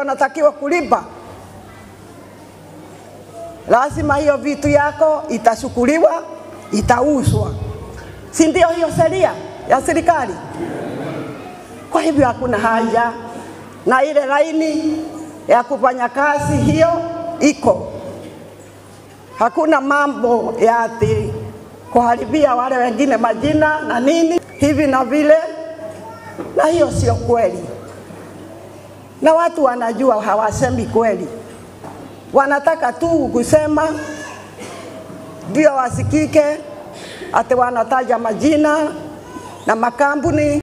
unatakiwa kulipa, lazima hiyo vitu yako itashukuliwa, itauzwa, si ndio? Hiyo sheria ya serikali. Kwa hivyo hakuna haja na ile laini ya kufanya kazi hiyo iko, hakuna mambo ya ati kuharibia wale wengine majina na nini hivi na vile, na hiyo sio kweli, na watu wanajua hawasemi kweli, wanataka tu kusema ndio wasikike, ati wanataja majina na makampuni